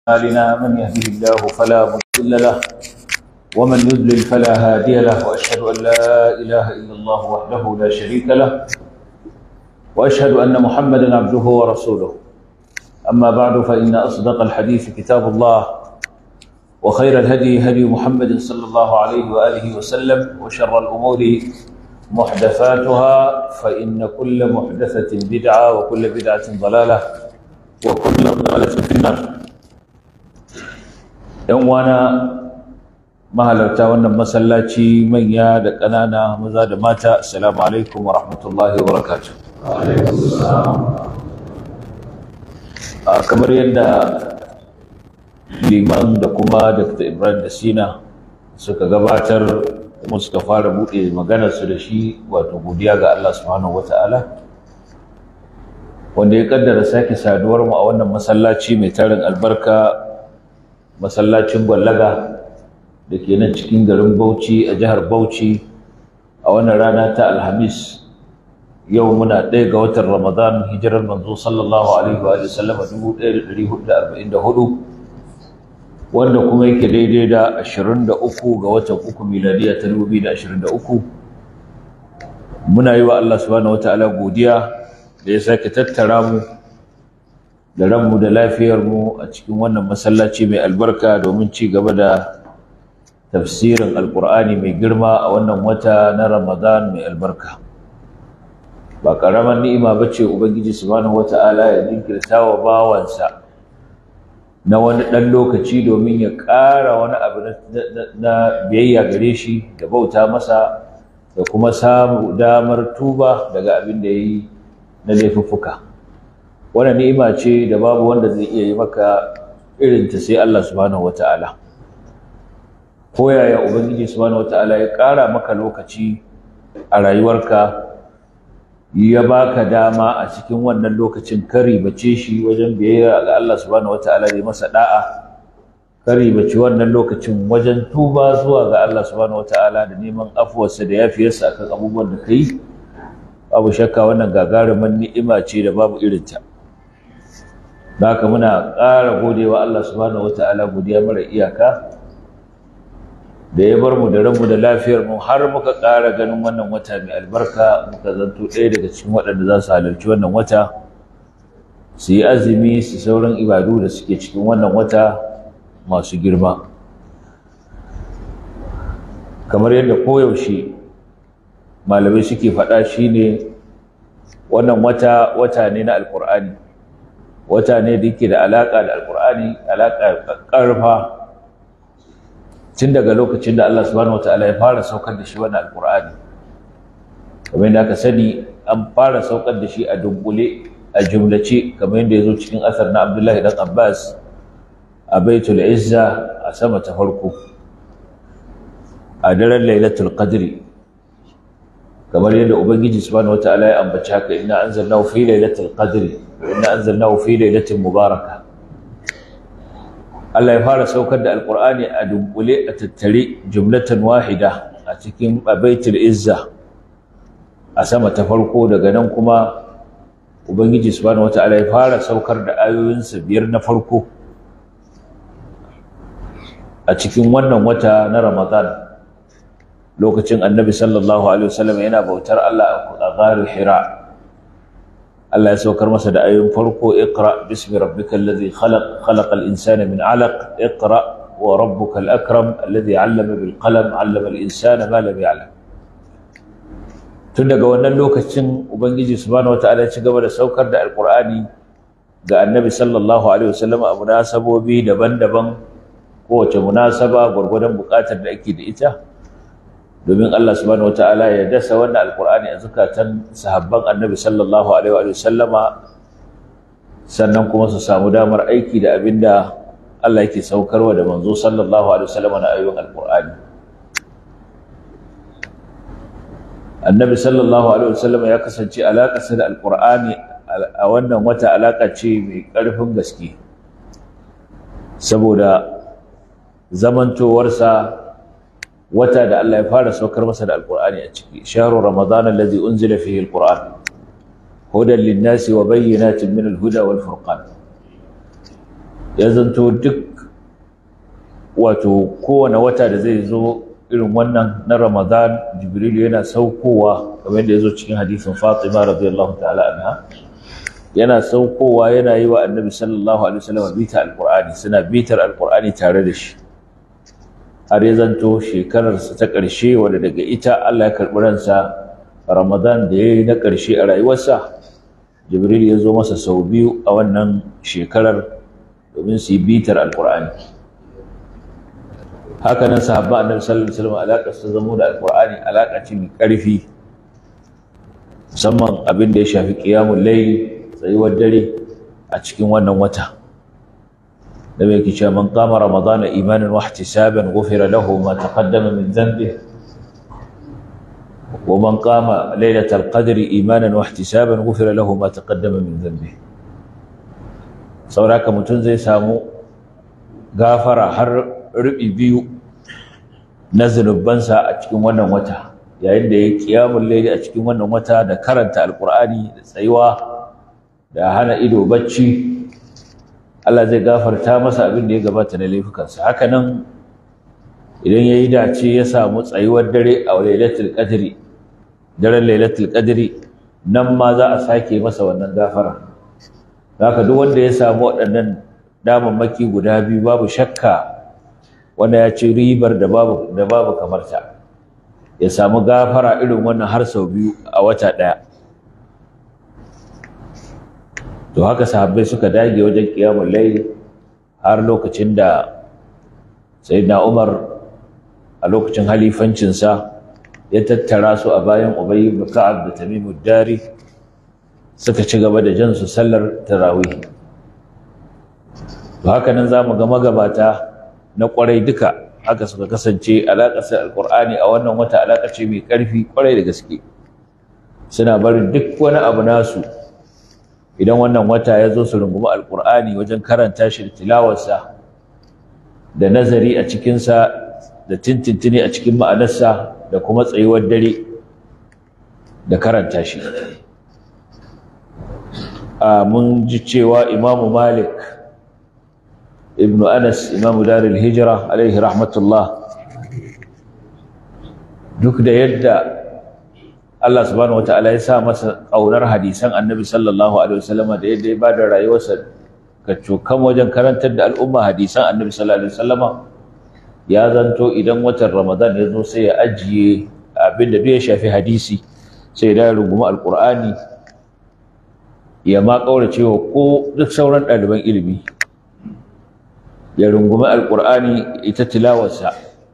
أعمالنا من يهده الله فلا مضل له ومن يضلل فلا هادي له وأشهد أن لا إله إلا الله وحده لا شريك له وأشهد أن محمدا عبده ورسوله أما بعد فإن أصدق الحديث كتاب الله وخير الهدي هدي محمد صلى الله عليه وآله وسلم وشر الأمور محدثاتها فإن كل محدثة بدعة وكل بدعة ضلالة وكل ضلالة في النار ‘yan wana mahalarta wannan masallaci manya da ƙanana maza da mata assalamu alaikum wa rahmatullahi wa barakatuh kamar yadda liman da kuma dr ibrahim da sina suka gabatar kuma suka fara buɗe maganarsu da shi wato godiya ga allah subhanahu wa ta'ala wanda ya kaddara sake saduwar mu a wannan masallaci mai tarin albarka masallacin gwallaga da ke nan cikin garin bauchi a jihar bauchi a wannan rana ta alhamis yau muna ɗaya ga watan ramadan hijirar manzo sallallahu alaihi wa sallam 1444 wanda kuma yake daidai da 23 ga watan uku miladiya ta 2023 muna yi wa Allah subhanahu wataala godiya da ya sake tattara mu da ranmu da lafiyarmu a cikin wannan masallaci mai albarka domin ci gaba da tafsirin alkur'ani mai girma a wannan wata na ramadan mai albarka ba ƙaramar ni'ima ba ce ubangiji subhanahu wata'ala ya jinkirta wa bawansa na wani ɗan lokaci domin ya ƙara wani abu na biyayya gare shi da bauta masa da kuma samu damar tuba daga abin da ya yi na laifuffuka wannan ni'ima ce da babu wanda zai iya yi maka irin ta sai Allah subhanahu wata'ala ko yaya ubangiji subhanahu wata'ala ya ƙara maka lokaci a rayuwarka ya baka dama a cikin wannan lokacin kari bace shi wajen biyayya ga Allah subhanahu wata'ala da masa da'a kari bace wannan lokacin wajen tuba zuwa ga Allah subhanahu wata'ala da neman afuwarsa da yafiyarsa akan abubuwan da kai babu shakka wannan gagarumin ni'ima ce da babu irinta da haka muna ƙara godewa Allah subhanahu wata'ala godiya mara iyaka da ya bar mu da ranmu da lafiyar mu har muka ƙara ganin wannan wata mai albarka muka zanto ɗaya daga cikin waɗanda za su halarci wannan wata su yi azumi su sauran ibadu da suke cikin wannan wata masu girma kamar yadda koyaushe malamai suke faɗa shine wannan wata wata ne na alkur'ani wata ne da yake da alaƙa da alƙur'ani alaƙa ƙarfa tun daga lokacin da Allah subhanahu wataala ya fara saukar da shi wannan alƙur'ani kamar yadda aka sani an fara saukar da shi a dunkule a jumlace kamar yadda ya zo cikin asar na Abdullahi dan Abbas a Baitul Izza a sama ta farko a daren Lailatul Qadri kamar yadda Ubangiji subhanahu wataala ya ambaci haka inna anzalnahu fi Lailatul Qadri inna anzalnahu fi lailatin mubaraka Allah ya fara saukar da alqur'ani a dunkule a tattare jumlatan wahida a cikin baitul izza a sama ta farko daga nan kuma ubangiji subhanahu wataala ya fara saukar da ayoyinsa biyar na farko a cikin wannan wata na ramadan lokacin annabi sallallahu alaihi wasallam yana bautar Allah a gharu hira Allah ya saukar masa da ayoyin farko iqra bismi rabbikal ladhi khalaq khalaqal insana min 'alaq iqra wa rabbukal akram alladhi 'allama bil qalam 'allama al insana ma lam ya'lam tun daga wannan lokacin ubangiji subhanahu wataala ya ci gaba da saukar da alqur'ani ga annabi sallallahu alaihi wasallam a munasabobi daban-daban kowace munasaba gwargwadon buƙatar da ake da ita domin Allah subhanahu wataala ya dasa wannan alqur'ani a zakatan sahabban annabi sallallahu alaihi wa sallama sannan kuma su samu damar aiki da abinda Allah yake saukarwa da manzo sallallahu alaihi wa sallama na ayoyin alqur'ani annabi sallallahu alaihi wa sallama ya kasance alaƙarsa da alqur'ani a wannan wata alaƙa ce mai ƙarfin gaske saboda zamantowarsa wata da Allah ya fara saukar masa da alqur'ani a ciki shahru ramadan allazi unzila fihi alqur'an hudan lin-nasi wa bayyinatin min al-huda wal furqan ya zanto duk wato kowane wata da zai zo irin wannan na ramadan jibrilu yana saukowa kamar yadda ya zo cikin hadisin fatima radiyallahu ta'ala anha yana saukowa yana yi wa annabi sallallahu alaihi wasallam bita alqur'ani suna bitar alqur'ani tare da shi har ya zanto shekararsa ta ƙarshe wadda daga ita Allah ya karɓi ransa ramadan da ya yi na ƙarshe a rayuwarsa jibril ya zo masa sau biyu a wannan shekarar domin su yi bitar alqur'ani haka nan sahabba annabi sallallahu alaihi wasallam alaƙar su zamo da alqur'ani alaƙa ce mai ƙarfi musamman abin da ya shafi qiyamul layl tsayuwar dare a cikin wannan wata da mai kice man qama ramadana imanan wa ihtisaban ghufira lahu ma taqaddama min dhanbihi wa man qama laylatal qadri imanan wa ihtisaban ghufira lahu ma taqaddama min dhanbihi sauraka mutum zai samu gafara har rubi biyu na zunubansa a cikin wannan wata yayin da ya kiyamun laili a cikin wannan wata da karanta alkur'ani da tsayuwa da hana ido bacci Allah zai gafarta masa abin da ya gabata na laifukansa haka nan idan ya yi dace ya samu tsayuwar dare a lailatul qadri daren lailatul qadri nan ma za a sake masa wannan gafara haka duk wanda ya samu waɗannan damammaki guda biyu babu shakka wanda ya ci ribar da babu da babu kamar ta ya samu gafara irin wannan har sau biyu a wata ɗaya to haka sahabbai suka dage wajen qiyamul layl har lokacin da sayyidina Umar a lokacin halifancinsa ya tattara su a bayan Ubay ibn Ka'ab da Tamim dari suka ci gaba da jan su sallar tarawih to haka nan zamu ga magabata na kwarai duka haka suka kasance alaƙar alƙur'ani a wannan wata alaƙa ce mai ƙarfi kwarai da gaske suna barin duk wani abu nasu idan wannan wata ya zo su rungumi alƙur'ani wajen karanta shi da tilawarsa da nazari a cikinsa da tintintini a cikin ma'anarsa da kuma tsayuwar dare da karanta shi a mun ji cewa imamu malik ibn anas imamu darul hijira alaihi rahmatullah duk da yadda Allah subhanahu wataala ya sa masa ƙaunar hadisan annabi sallallahu alaihi wasallam da yadda ya bada rayuwarsa ka cokan wajen karantar da al'umma hadisan annabi sallallahu alaihi wasallam ya zanto idan watan ramadan ya zo sai ya ajiye abin da ya shafi hadisi sai ya rungumi alqur'ani ya ma kaurace wa ko duk sauran ɗaliban ilimi ya rungumi alqur'ani ita tilawarsa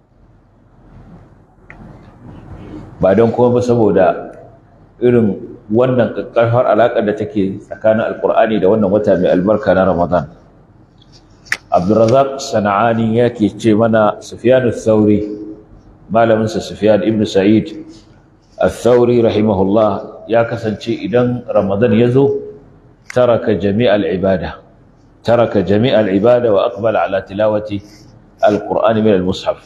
ba don kuma ba saboda irin wannan ƙarfar alaƙar da take tsakanin alƙur'ani da wannan wata mai albarka na ramadan abdurrazak sana'ani yake ce mana sufyan thauri malaminsa sufyan ibn sa'id al-thauri rahimahullah ya kasance idan ramadan ya zo taraka jami'al ibada taraka jami'al ibada wa aqbala ala tilawati al-qur'ani min al-mushaf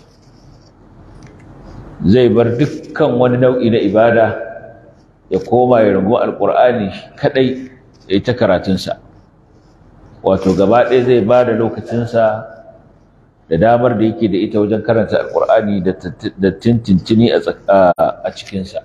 zai bar dukkan wani nau'i na ibada ya koma ya rungu alƙur'ani kaɗai ya yi ta karatunsa wato gaba ɗaya zai ba da lokacinsa da damar da yake da ita wajen karanta alƙur'ani da tintintini a cikinsa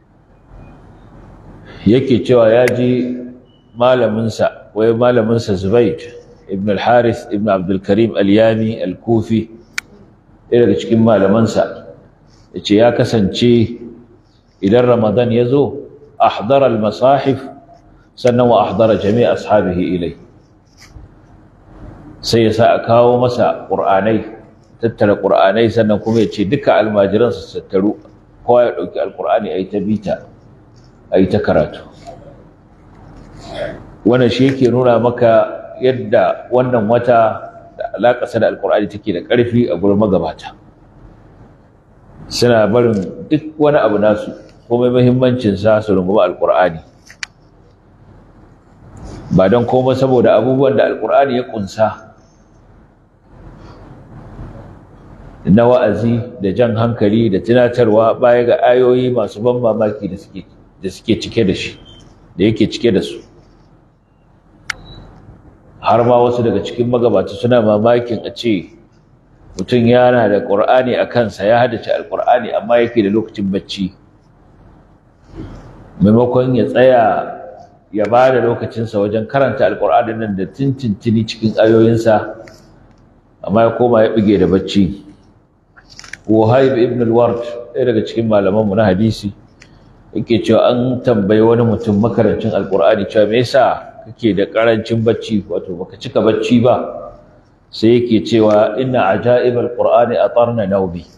yake cewa ya ji malaminsa wai malaminsa zubaid ibn al-haris ibn abdulkarim al-yami al-kufi ɗaya daga cikin malamansa ya ce ya kasance idan ramadan ya zo ahdara al-masahif sannan wa ahdara jami'a ashabihi ilai sai ya sa a kawo masa ƙur'anai tattara ƙur'anai sannan kuma ya ce duka almajiran su tattaru kowa ya ɗauki alƙur'ani a yi ta bita a yi ta karatu wannan shi yake nuna maka yadda wannan wata da alaƙasa da alƙur'ani take da ƙarfi a gurin magabata suna barin duk wani abu nasu komai muhimmancinsa su rungumi alkur'ani ba don komai saboda abubuwan da alkur'ani ya kunsa na wa'azi da jan hankali da tunatarwa baya ga ayoyi masu ban mamaki da suke da suke cike da shi da yake cike da su har ma wasu daga cikin magabata suna mamakin a ce mutum yana da ƙur'ani a kansa ya haddace alƙur'ani amma yake da lokacin bacci maimakon ya tsaya ya ba da lokacinsa wajen karanta alƙur'ani nan da tintintini cikin ayoyinsa amma ya koma ya bige da bacci Wahib ibn al-Ward ɗaya daga cikin malamanmu na hadisi yake cewa an tambayi wani mutum makarancin alƙur'ani cewa me yasa kake da ƙarancin bacci wato baka cika bacci ba sai yake cewa inna ajaibal qur'ani atarna nawbi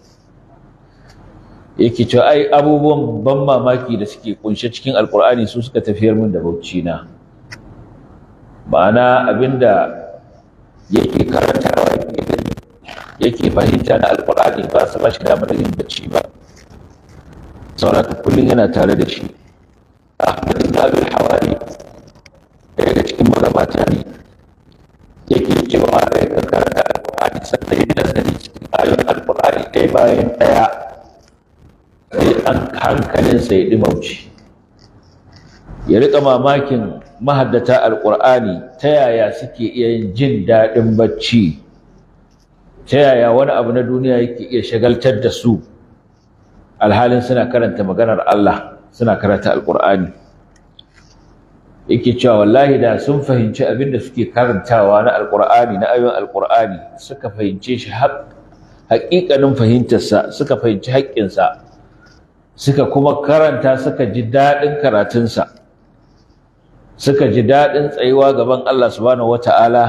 yake cewa ai abubuwan ban mamaki da suke kunshe cikin alqur'ani su suka tafiyar min da bauchi na ma'ana abinda yake karantawa yake gani yake fahimta na alqur'ani ba su ba shi damar yin bacci ba saboda kullum yana tare da shi ahmad ibn abi hawari daga cikin magabata ne yake cewa da ya karanta alƙur'ani sannan ya nazari cikin ayoyin alƙur'ani ɗaya bayan ɗaya sai an hankalinsa ya ɗimauci ya riƙa mamakin mahaddata alƙur'ani ta yaya suke iya yin jin daɗin bacci ta yaya wani abu na duniya yake iya shagaltar da su alhalin suna karanta maganar Allah suna karanta alƙur'ani yake cewa wallahi da sun fahimci abin da suke karantawa na alkur'ani na ayoyin alkur'ani suka fahimce shi haƙiƙanin fahimtarsa suka fahimci haƙƙinsa suka kuma karanta suka ji daɗin karatunsa suka ji daɗin tsayuwa gaban Allah subhanahu wata'ala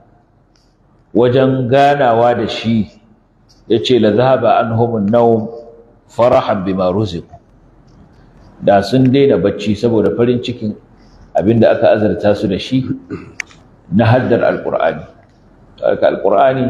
wajen ganawa da shi ya ce la zahaba anhumun nawm farahan bima ruziqu da sun daina bacci saboda farin cikin abinda aka azarta su da shi na haddar alkur'ani alkur'ani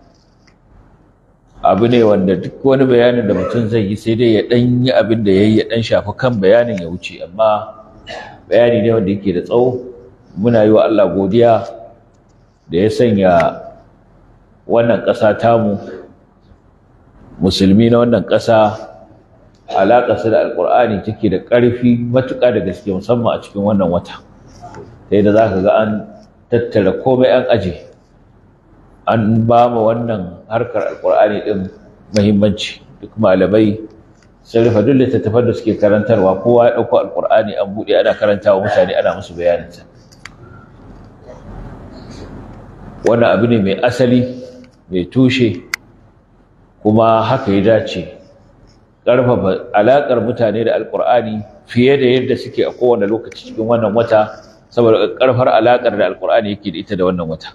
abu ne wanda duk wani bayanin da mutum zai yi sai dai ya dan yi abin da yayi ya dan shafi kan bayanin ya wuce amma bayani ne wanda yake da tsawo muna yi wa Allah godiya da ya sanya wannan ƙasa tamu musulmi na wannan ƙasa alaƙarsa da alƙur'ani take da ƙarfi matuƙa da gaske musamman a cikin wannan wata sai da za ka ga an tattara komai an aje an ba ma wannan harkar alƙur'ani ɗin muhimmanci duk malamai sun rufe duk littattafan da suke karantarwa kowa ya ɗauko alƙur'ani an buɗe ana karantawa mutane ana musu bayaninsa wannan abu ne mai asali mai tushe kuma haka ya dace ƙarfafa alaƙar mutane da alƙur'ani fiye da yadda suke a kowane lokaci cikin wannan wata saboda ƙarfar alaƙar da alƙur'ani yake da ita da wannan wata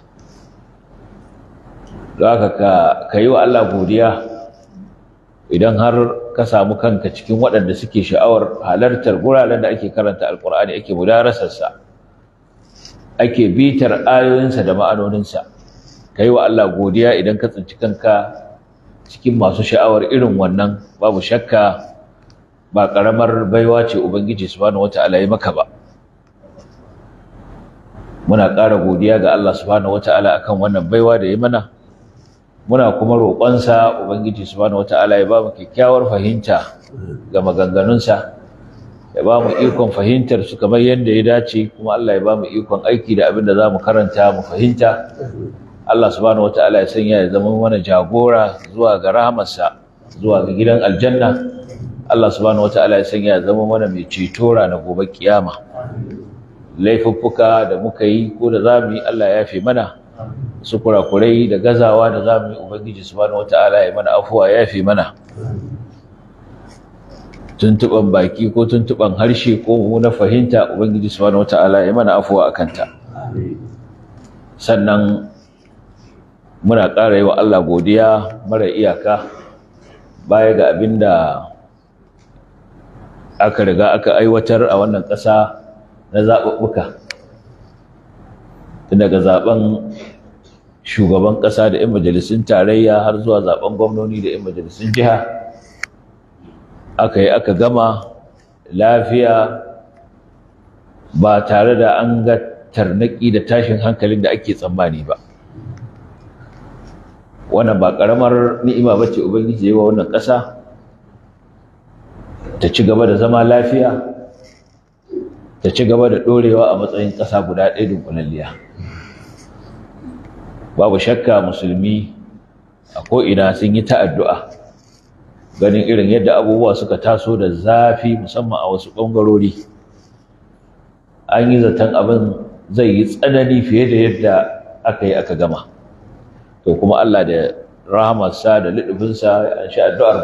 don haka ka yi wa Allah godiya idan har ka samu kanka cikin waɗanda suke sha'awar halartar guraren da ake karanta alƙur'ani ake mudarasarsa ake bitar ayoyinsa da ma'anoninsa ka yi wa Allah godiya idan ka tsinci kanka cikin masu sha'awar irin wannan babu shakka ba ƙaramar baiwa ce ubangiji subhanahu wata'ala ya maka ba muna ƙara godiya ga Allah subhanahu wata'ala akan wannan baiwa da ya mana muna kuma roƙonsa ubangiji subhanahu wata'ala ya ba mu kyakkyawar fahimta ga maganganunsa ya ba mu ikon fahimtar su kamar yadda ya dace kuma Allah ya ba mu ikon aiki da abin da za mu karanta mu fahimta Allah subhanahu wataala ya sanya ya zama mana jagora zuwa ga rahamarsa zuwa ga gidan aljanna Allah subhanahu wataala ya sanya ya zama mana mai ceto na gobe kiyama laifuffuka da muka yi ko da zamu yi Allah ya yafe mana su kurakurai da gazawa da zamu yi ubangiji subhanahu wataala ya mana afuwa ya yafe mana tuntuban baki ko tuntuban harshe ko na fahimta ubangiji subhanahu wataala ya mana afuwa akan ta sannan muna ƙara yi wa Allah godiya mara iyaka baya ga abin da aka riga aka aiwatar a wannan ƙasa na zaɓuɓɓuka tun daga zaɓen shugaban ƙasa da 'yan majalisun tarayya har zuwa zaɓen gwamnoni da 'yan majalisun jiha aka yi aka gama lafiya ba tare da an ga tarnaki da tashin hankalin da ake tsammani ba wannan ba ƙaramar ni'ima ba ce ubangiji yi wa wannan ƙasa ta ci gaba da zama lafiya ta ci gaba da ɗorewa a matsayin ƙasa guda ɗaya dunkulalliya babu shakka musulmi a ko'ina sun yi ta'addu'a ganin irin yadda abubuwa suka taso da zafi musamman a wasu ɓangarori an yi zaton abin zai yi tsanani fiye da yadda aka yi aka gama to kuma Allah da rahamarsa da liɗufinsa an sha addu'ar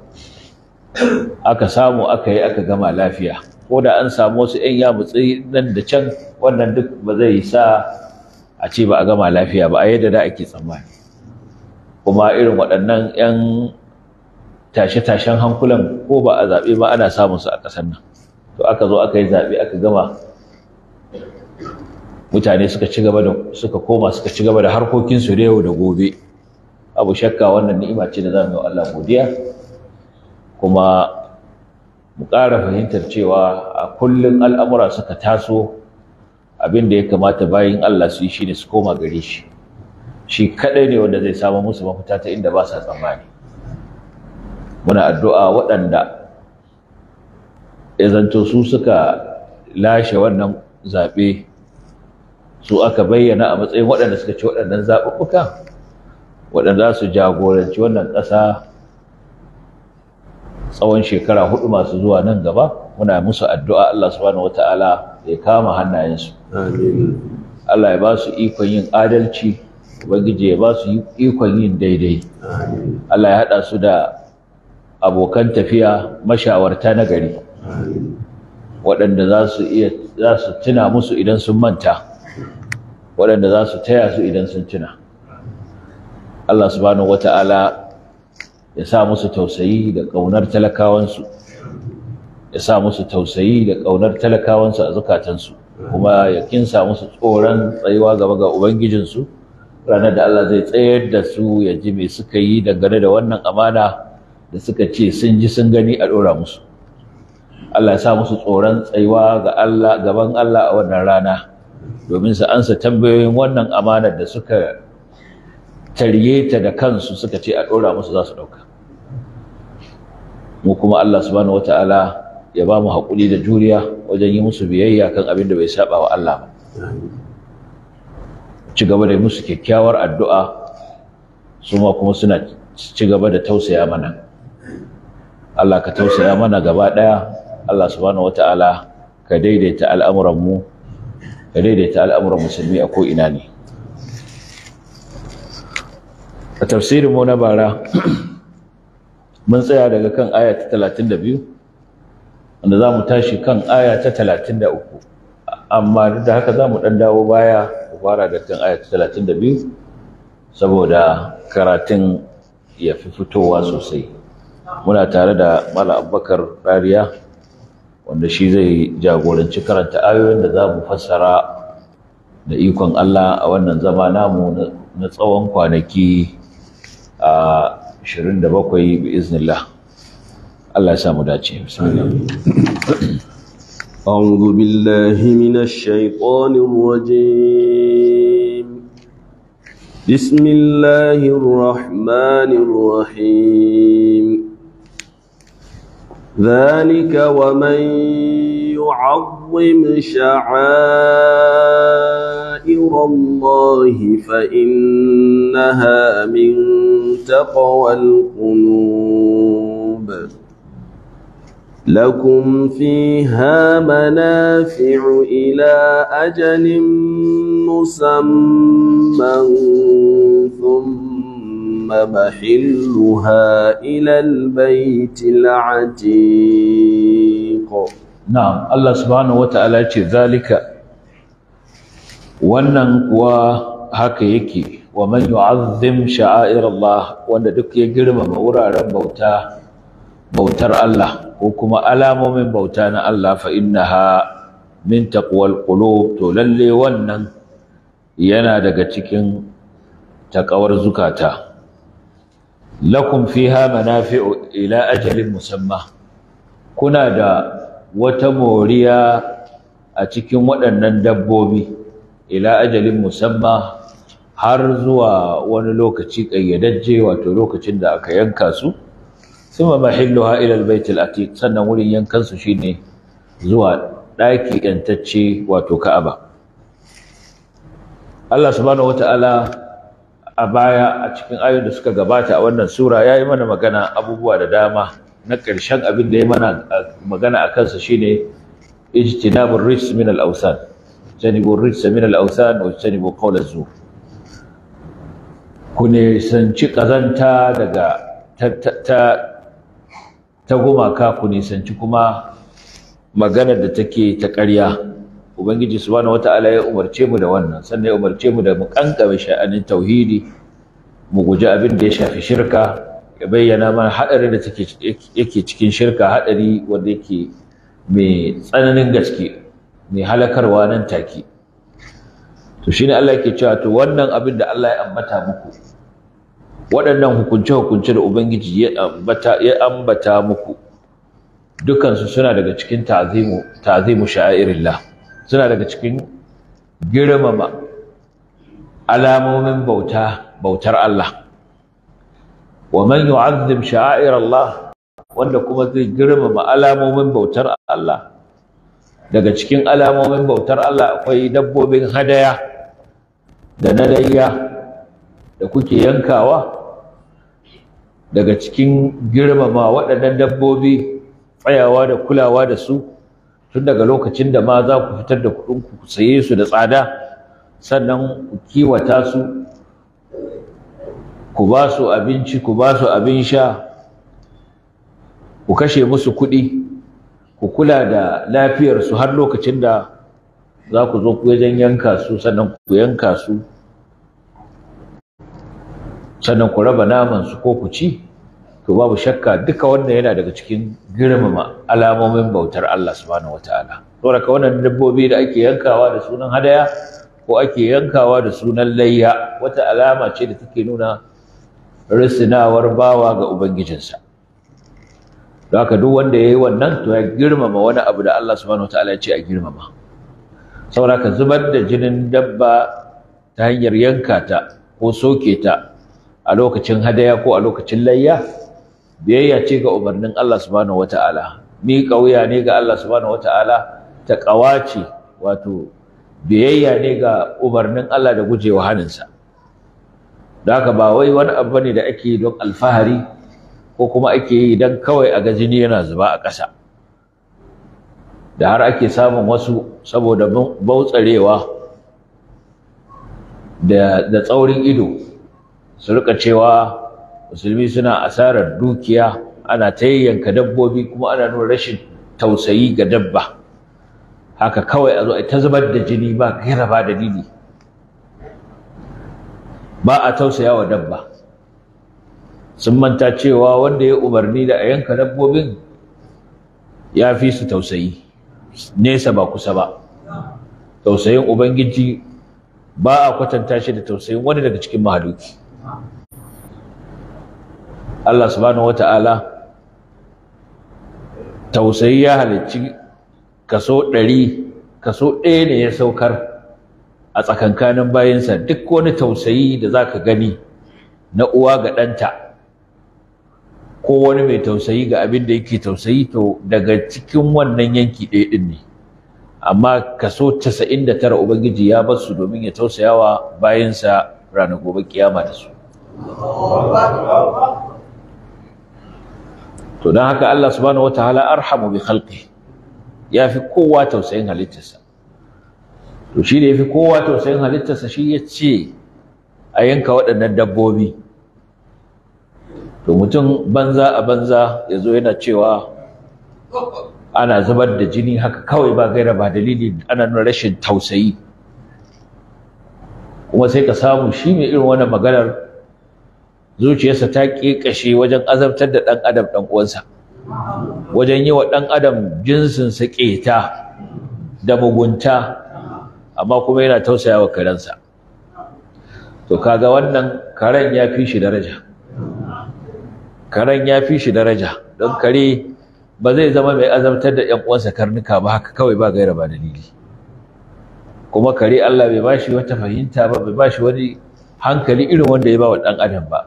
aka samu aka yi aka gama lafiya ko da an samu wasu ‘yan yamutsi nan da can wannan duk ba zai sa a ce ba a gama lafiya ba a yadda da ake tsammani kuma irin waɗannan ‘yan tashe-tashen hankulan ko ba a zaɓe ba ana samun su a ƙasar nan to aka zo aka yi zaɓe aka gama mutane suka ci gaba da suka koma suka ci gaba da harkokinsu da yau da gobe abu shakka wannan ni'ima ce da za mu yi Allah godiya kuma mu ƙara fahimtar cewa a kullum al'amura suka taso abin da ya kamata bayan Allah su yi shi ne su koma gare shi shi kaɗai ne wanda zai samu musu mafita ta inda ba sa tsammani muna addu'a waɗanda ya zanto su suka lashe wannan zaɓe su aka bayyana a matsayin waɗanda suka ci waɗannan zaɓuɓɓuka waɗanda za su jagoranci wannan ƙasa tsawon shekara hudu masu zuwa nan gaba muna musu addu'a Allah subhanahu wata'ala ya kama hannayensu Allah ya ba su ikon yin adalci ubangiji ya ba su ikon yin daidai Allah ya haɗa su da abokan tafiya mashawarta na gari waɗanda za su iya za su tuna musu idan sun manta waɗanda za su taya su idan sun tuna Allah subhanahu wata'ala ya sa musu tausayi da ƙaunar talakawansu ya sa musu tausayi da ƙaunar talakawansu a zukatansu kuma ya kinsa musu tsoron tsayuwa gaba ga ubangijinsu ranar da Allah zai tsayar da su ya ji me suka yi dangane da wannan amana da suka ce sun ji sun gani a ɗora musu Allah ya sa musu tsoron tsayuwa ga Allah gaban Allah a wannan rana domin su ansa tambayoyin wannan amanar da suka tarye ta da kansu suka ce a ɗora musu za su ɗauka mu kuma Allah subhanahu wata'ala ya ba mu haƙuri da juriya wajen yi musu biyayya kan abin da bai saba wa Allah ba ci gaba da musu kyakkyawar addu'a su ma kuma suna ci gaba da tausaya mana Allah ka tausaya mana gaba ɗaya Allah subhanahu wata'ala ka daidaita al'amuranmu ka daidaita al'amuran musulmi a ko'ina ne a tafsirinmu na bara mun tsaya daga kan aya ta 32 wanda za mu tashi kan aya ta 33 amma da haka za mu ɗan dawo baya fara da kan aya ta 32 saboda karatun ya fi fitowa sosai muna tare da mala abubakar rariya wanda shi zai jagoranci karanta ayoyin da za mu fassara da ikon Allah a wannan zama namu na tsawon kwanaki a 27 bi iznillah Allah ya samu dace أعوذ بالله من الشيطان الرجيم بسم الله الرحمن الرحيم ذلك ومن يعظم شعائر الله فإنها من تقوى القلوب لكم فيها منافع إلى أجل مسمى ثم محلها إلى البيت العتيق na'am Allah subhanahu wata'ala ce zalika wannan kuwa haka yake wa man yu'azzim sha'air Allah wanda duk ya girmama wuraren bauta bautar Allah ko kuma alamomin bauta na Allah fa innaha min taqwal qulub to lalle wannan yana daga cikin takawar zukata lakum fiha manafi'u ila ajalin musamma kuna da wata moriya a cikin waɗannan dabbobi ila ajalin musamma har zuwa wani lokaci ƙayyadajje wato lokacin da aka yanka su suma mahilluha ila albayt atiq sannan wurin yankan su shine zuwa ɗaki yantacce wato Ka'aba Allah subhanahu wataala a baya a cikin ayoyin da suka gabata a wannan sura ya yi mana magana abubuwa da dama na ƙarshen abin da ya mana magana a kansa shine ijtinabur rijs min al-awsan janibur rijs min al-awsan wa janibu qawl az-zur ku ne sanci kazanta daga ta ta gumaka ku ne sanci kuma magana da take ta ƙarya ubangiji subhanahu wata'ala ya umarce mu da wannan sannan ya umarce mu da mu kankame sha'anin tauhidi mu guji abin da ya shafi shirka ya bayyana mana hadarin da take yake cikin shirka hadari wanda yake mai tsananin gaske mai halakarwa nan take to shine Allah yake cewa to wannan abin da Allah ya ambata muku waɗannan hukunce hukunce da ubangiji ya ambata ya ambata muku dukansu suna daga cikin ta'zimu ta'zimu sha'irillah suna daga cikin girmama alamomin bauta bautar Allah wa man yu'azzim sha'air Allah wanda kuma zai girmama alamomin bautar Allah daga cikin alamomin bautar Allah akwai dabbobin hadaya da na layya da kuke yankawa daga cikin girmama waɗannan dabbobi tsayawa da kulawa da su tun daga lokacin da ma za ku fitar da kuɗin ku saye su da tsada sannan ku kiwata su ku ba su abinci ku ba su abin sha ku kashe musu kuɗi ku kula da lafiyarsu har lokacin da za ku zo wajen yanka su sannan ku yanka su sannan ku raba naman su ko ku ci to babu shakka duka wannan yana daga cikin girmama alamomin bautar Allah subhanahu wataala saboda ka wannan dabbobi da ake yankawa da sunan hadaya ko ake yankawa da sunan layya wata alama ce da take nuna risinawar bawa ga ubangijinsa don haka duk wanda ya yi wannan to ya girmama wani abu da Allah subhanahu wataala ya ce a girmama saboda ka zubar da jinin dabba ta hanyar yanka ta ko soke ta a lokacin hadaya ko a lokacin layya biyayya ce ga umarnin Allah subhanahu wata'ala mi kauya ne ga Allah subhanahu wata'ala ta kawace wato biyayya ne ga umarnin Allah da gujewa haninsa da haka ba wai wani abu ne da ake don alfahari ko kuma ake yi don kawai a ga jini yana zuba a ƙasa da har ake samun wasu saboda bautsarewa da tsaurin ido su rika cewa musulmi suna asarar dukiya ana ta yanka dabbobi kuma ana nuna rashin tausayi ga dabba haka kawai a zo a ta zubar da jini ba gaira ba dalili ba a tausaya wa dabba sun manta cewa wanda ya umarni da a yanka dabbobin ya fi su tausayi nesa ba kusa ba tausayin ubangiji ba a kwatanta shi da tausayin wani daga cikin mahaluki Allah subhanahu wata'ala tausayi ya halicci kaso ɗari kaso ɗaya ne ya saukar a tsakankanin bayansa duk wani tausayi da za ka gani na uwa ga ɗanta ko wani mai tausayi ga abin da yake tausayi to daga cikin wannan yanki ɗaya ɗin ne amma kaso casa'in da tara ubangiji ya bar su domin ya tausayawa bayansa ranar gobe kiyama da su to don haka Allah subhanahu wataala arhamu bi khalqi ya fi kowa tausayin halittarsa to shi da ya fi kowa tausayin halittarsa shi ya ce a yanka waɗannan dabbobi to mutum banza a banza ya zo yana cewa ana zubar da jini haka kawai ba gaira ba dalili ana nuna rashin tausayi kuma sai ka samu shi mai irin wannan maganar zuciyarsa ta ƙeƙashe wajen azabtar da ɗan adam ɗan uwansa wajen yi wa ɗan adam jinsinsa ƙeta da mugunta amma kuma yana tausaya wa karensa to kaga wannan karen ya fi shi daraja karen ya fi shi daraja don kare ba zai zama mai azabtar da ‘yan uwansa karnuka ba haka kawai ba gaira ba dalili kuma kare Allah bai ba shi wata fahimta ba bai ba shi wani hankali irin wanda ya ba wa ɗan adam ba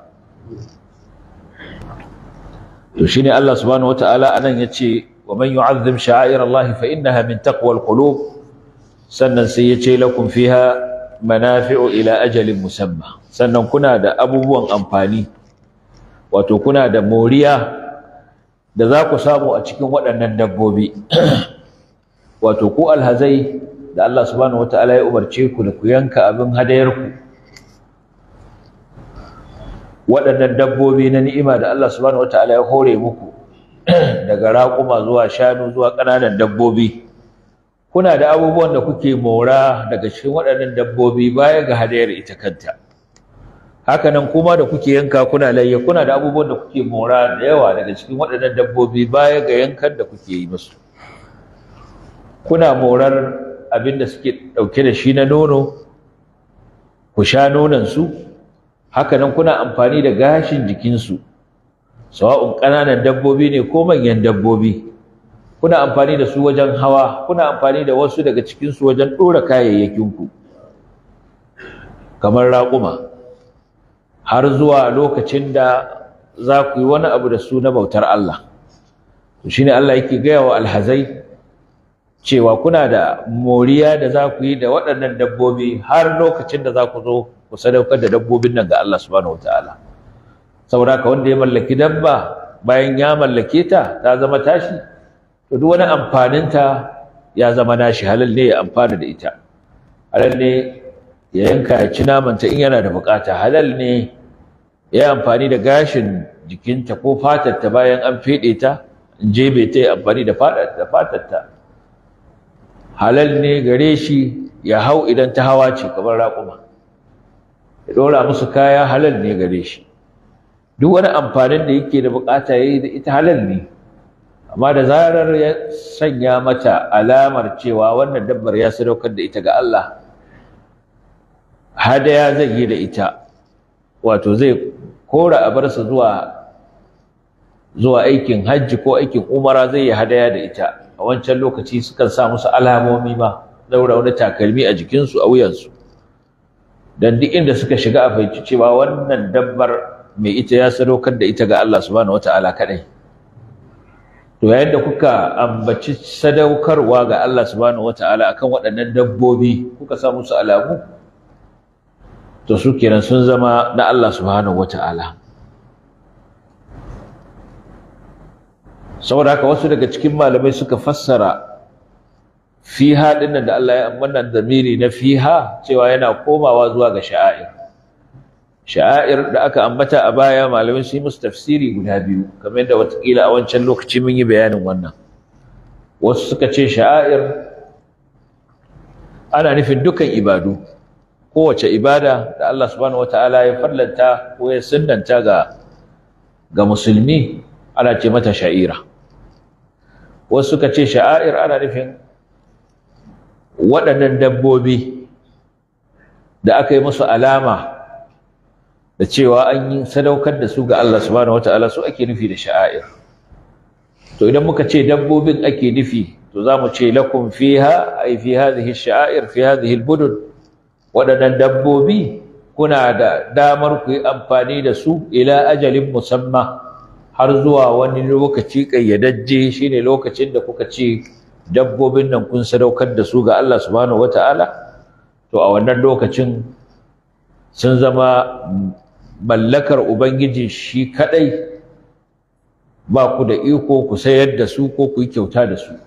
to shine Allah subhanahu wataala anan yace wa man yu'azzim sha'air Allah fa innaha min taqwal qulub sannan sai yace lakum fiha manafi'u ila ajalin musamma sannan kuna da abubuwan amfani wato kuna da moriya da za ku samu a cikin waɗannan dabbobi wato ku alhazai da Allah subhanahu wataala ya umarce ku da ku yanka abin hadayarku waɗannan dabbobi na ni'ima da Allah subhanahu wataala ya hore muku daga raƙuma zuwa shanu zuwa ƙananan dabbobi kuna da abubuwan da kuke mora daga cikin waɗannan dabbobi baya ga hadayar ita kanta hakanan kuma da kuke yanka kuna layya kuna da abubuwan da kuke mora da yawa daga cikin waɗannan dabbobi baya ga yankan da kuke yi musu kuna morar abin da suke ɗauke da shi na nono ku sha nonansu hakanan kuna amfani da gashin jikinsu sawa'un ƙananan dabbobi ne ko manyan dabbobi kuna amfani da su wajen hawa kuna amfani da wasu daga cikinsu wajen ɗora kayayyakinku kamar raƙuma har zuwa lokacin da za ku yi wani abu da su na bautar Allah to shine Allah yake gaya wa alhazai cewa kuna da moriya da za ku yi da waɗannan dabbobi har lokacin da za ku zo ku sadaukar da dabbobin nan ga Allah subhanahu wataala saboda haka wanda ya mallaki dabba bayan ya mallake ta ta zama tashi to duk wani amfaninta ya zama nashi halal ne ya amfana da ita halal ne ya yanka ya ci namanta in yana da bukata halal ne ya amfani da gashin jikinta ko fatarta bayan an feɗe ta in jebe ta ya amfani da fatarta halal ne gare shi ya hau idan ta hawa ce kamar raƙuma ya ɗora musu kaya halal ne gare shi duk wani amfanin da yake da bukata ya yi da ita halal ne amma da zarar ya sanya mata alamar cewa wannan dabbar ya sadaukar da ita ga Allah hadaya zai yi da ita wato zai kora a barsa zuwa zuwa aikin hajji ko aikin umara zai yi hadaya da ita a wancan lokaci sukan sa musu alamomi ma daura wani takalmi a jikinsu a wuyansu dan duk inda suka shiga a fahimci cewa wannan dabbar mai ita ya sadaukar da ita ga Allah subhanahu wataala kadai to yayin da kuka ambaci sadaukarwa ga Allah subhanahu wataala akan waɗannan dabbobi kuka sa musu alamu to su kenan sun zama na Allah subhanahu wataala saboda haka wasu daga cikin malamai suka fassara fiha dinnan da Allah ya amana zamiri na fiha cewa yana komawa zuwa ga sha'air sha'air da aka ambata a baya malamai su yi musu tafsiri guda biyu kamar yadda watakila a wancan lokaci mun yi bayanin wannan wasu suka ce sha'air ana nufin dukan ibadu kowace ibada da Allah subhanahu wataala ya farlanta ko ya sunnanta ga ga musulmi ana ce mata sha'ira wasu suka ce sha'air ana nufin waɗannan dabbobi da aka yi musu alama da cewa an yi sadaukar da su ga Allah subhanahu wataala su ake nufi da sha'air to idan muka ce dabbobin ake nufi to za mu ce lakum fiha ay fi hadhihi sha'air fi hadhihi al-budud waɗannan dabbobi kuna da damar ku yi amfani da su ila ajalin musamma har zuwa wani lokaci ƙayyadajje shine lokacin da kuka ce dabbobin nan kun sadaukar da su ga Allah subhanahu wataala to a wannan lokacin sun zama mallakar ubangiji shi kadai ba ku da iko ku sayar da su ko ku yi kyauta da su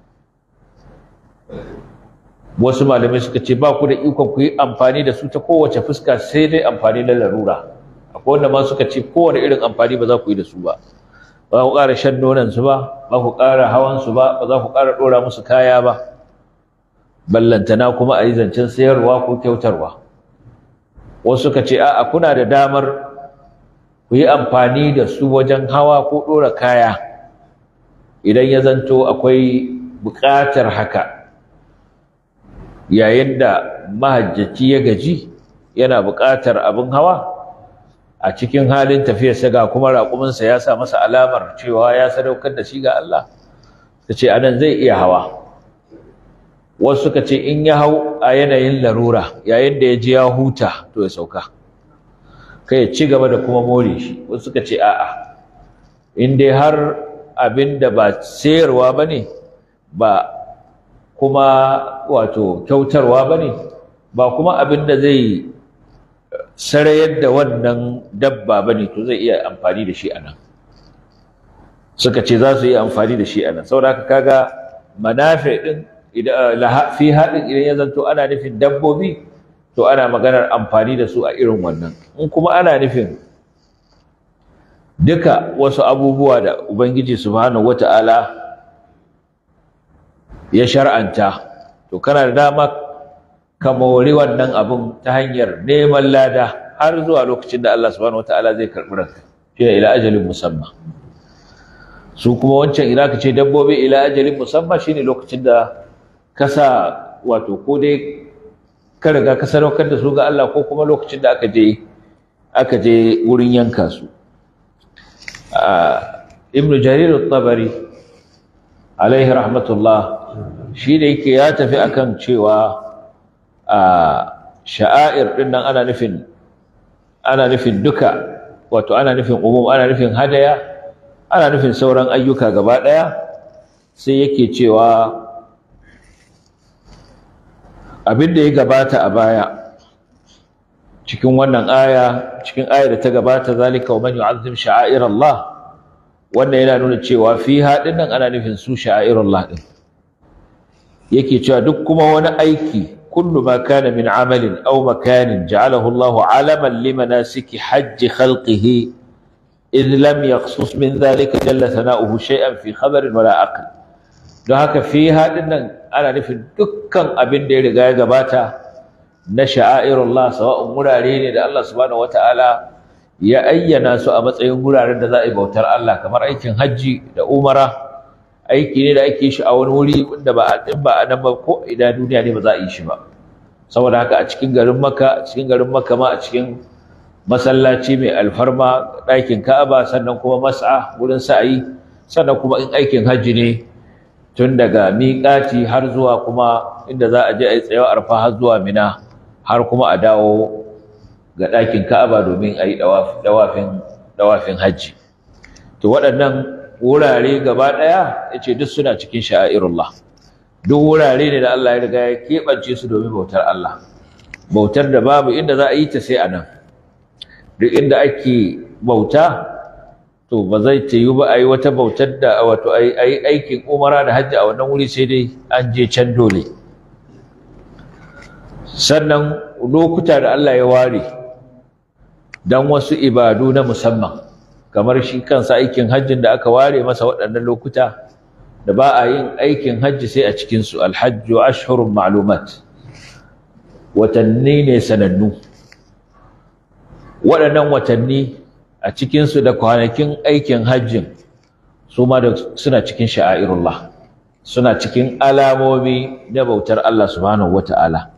wasu malamai suka ce ba ku da ikon ku yi amfani da su ta kowace fuska sai dai amfani na larura akwai wanda ma suka ce kowane irin amfani ba za ku yi da su ba ba ku ƙara shan nonon su ba ba ku ƙara hawan su ba ba za ku ƙara ɗora musu kaya ba ballantana kuma a yi zancen sayarwa ko kyautarwa wasu suka ce a'a kuna da damar ku yi amfani da su wajen hawa ko ɗora kaya idan ya zanto akwai buƙatar haka yayin da mahajjaci ya gaji yana buƙatar abin hawa a cikin halin tafiyarsa ga kuma raƙuminsa ya sa masa alamar cewa ya sadaukar da shi ga Allah ta ce anan zai iya hawa wasu suka ce in ya hau a yanayin larura yayin da ya ji ya huta to ya sauka kai ya ci gaba da kuma more shi wasu suka ce a'a in dai har abin da ba sayarwa ba ne ba kuma wato kyautarwa ba ne ba kuma abin da zai sarayar da wannan dabba ba ne to zai iya amfani da shi a nan suka ce za su yi amfani da shi a nan saboda haka kaga manafi din fi haɗin idan ya zanto ana nufin dabbobi to ana maganar amfani da su a irin wannan in kuma ana nufin duka wasu abubuwa da ubangiji subhanahu wata'ala ya shar'anta to kana da dama ka mori wannan abun ta hanyar neman lada har zuwa lokacin da Allah subhanahu wata'ala zai karɓi ranka shi ila ajalin musamman su kuma wancan ina ka ce dabbobi ila ajalin musamman shine lokacin da ka sa wato ko dai ka riga ka sadaukar da su ga Allah ko kuma lokacin da aka je aka je wurin yanka su ibn jarir at-tabari alaihi rahmatullah shi da yake ya tafi akan cewa sha'air din nan ana nufin ana nufin duka wato ana nufin umum ana nufin hadaya ana nufin sauran ayyuka gaba daya sai yake cewa abin da ya gabata a baya cikin wannan aya cikin ayar da ta gabata zalika wa man yu'azzim sha'air Allah wannan yana nuna cewa fi hadin nan ana nufin su sha'air Allah din yake cewa duk kuma wani aiki kullu ma kana min amalin aw makanin ja'alahu Allah 'alaman limanasiki hajj khalqihi idh lam yaqsus min dhalika jalla thana'uhu shay'an fi khabarin wala aql don haka fi hadin nan ana nufin dukkan abin da ya riga ya gabata na sha'airullah sawa'un wurare ne da Allah subhanahu wata'ala ya ayyana su a matsayin wuraren da za a yi bautar Allah kamar aikin hajji da umara aiki ne da ake shi a wani wuri wanda ba a din ba a nan ba ko ina duniya ne ba za a yi shi ba saboda haka a cikin garin Makka a cikin garin Makka ma a cikin masallaci mai alfarma ɗakin Ka'aba sannan kuma mas'a wurin sa'ayi sannan kuma in aikin hajji ne tun daga miƙati har zuwa kuma inda za a je a yi tsayawa arfa har zuwa mina har kuma a dawo ga ɗakin ka'aba domin a yi ɗawafin hajji to waɗannan wurare gaba ɗaya ya ce duk suna cikin sha'airullah duk wurare ne da Allah ya riga ya keɓance su domin bautar Allah bautar da babu inda za a yi ta sai a nan duk inda ake bauta to ba zai ta yi ba a yi wata bautar da wato a yi aikin umara da hajji a wannan wuri sai dai an je can dole sannan lokuta da Allah ya ware don wasu ibadu na musamman kamar shi kansa aikin hajjin da aka ware masa waɗannan lokuta da ba a yin aikin hajji sai a cikinsu alhajju ashhurun ma'lumat watanni ne sanannu waɗannan watanni a cikinsu da kwanakin aikin hajjin su ma da suna cikin sha'airullah suna cikin alamomi na bautar Allah subhanahu wata'ala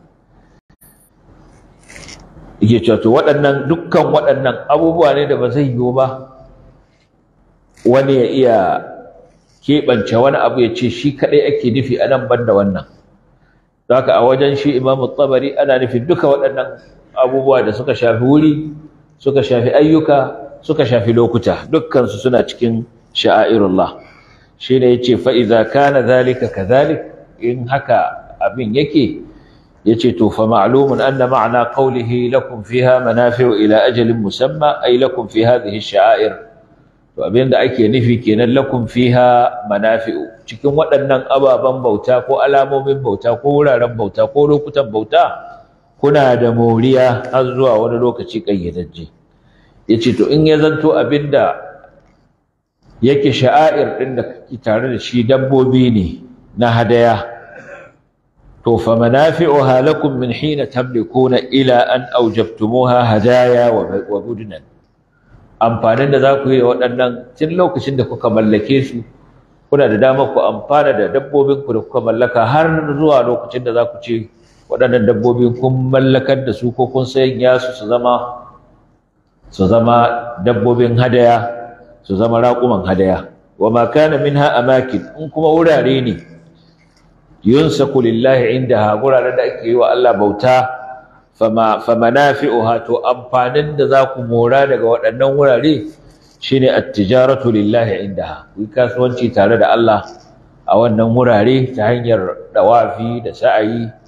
yake cewa to waɗannan dukkan waɗannan abubuwa ne da ba zai yiwu ba wani ya iya keɓance wani abu ya ce shi kaɗai ake nufi a nan ban da wannan haka a wajen shi imamu tsabari ana nufin duka waɗannan abubuwa da suka shafi wuri suka shafi ayyuka suka shafi lokuta dukkansu suna cikin sha'airullah shi ne ya ce fa'iza kana zalika ka zalik in haka abin yake ya ce to fa ma'lumun anna ma'ana qawlihi lakum fiha manafi'u ila ajalin musamma ay lakum fi hadhihi sha'air to abin da ake nufi kenan lakum fiha manafi'u cikin waɗannan ababen bauta ko alamomin bauta ko wuraren bauta ko lokutan bauta kuna da moriya har zuwa wani lokaci ƙayyadajje yace to in ya zanto abinda yake sha'air din da kake tare da shi dabbobi ne na hadaya to fa manafi'uha lakum min hina tamlikuna ila an awjabtumuha hadaya wa budnan amfanin da za ku yi waɗannan tun lokacin da kuka mallake su kuna da dama ku amfana da dabbobin ku da kuka mallaka har zuwa lokacin da za ku ce waɗannan dabbobin kun mallakar da su ko kun sanya su su zama su zama dabbobin hadaya su zama raƙuman hadaya wa ma kana minha amakin in kuma wurare ne yunsaku lillahi indaha wuraren da ake yi wa Allah bauta fama famanafi'uha to amfanin da za ku mora daga waɗannan wurare shine at-tijaratu lillahi indaha ku kasuwanci tare da Allah a wannan wurare ta hanyar dawafi da sa'ayi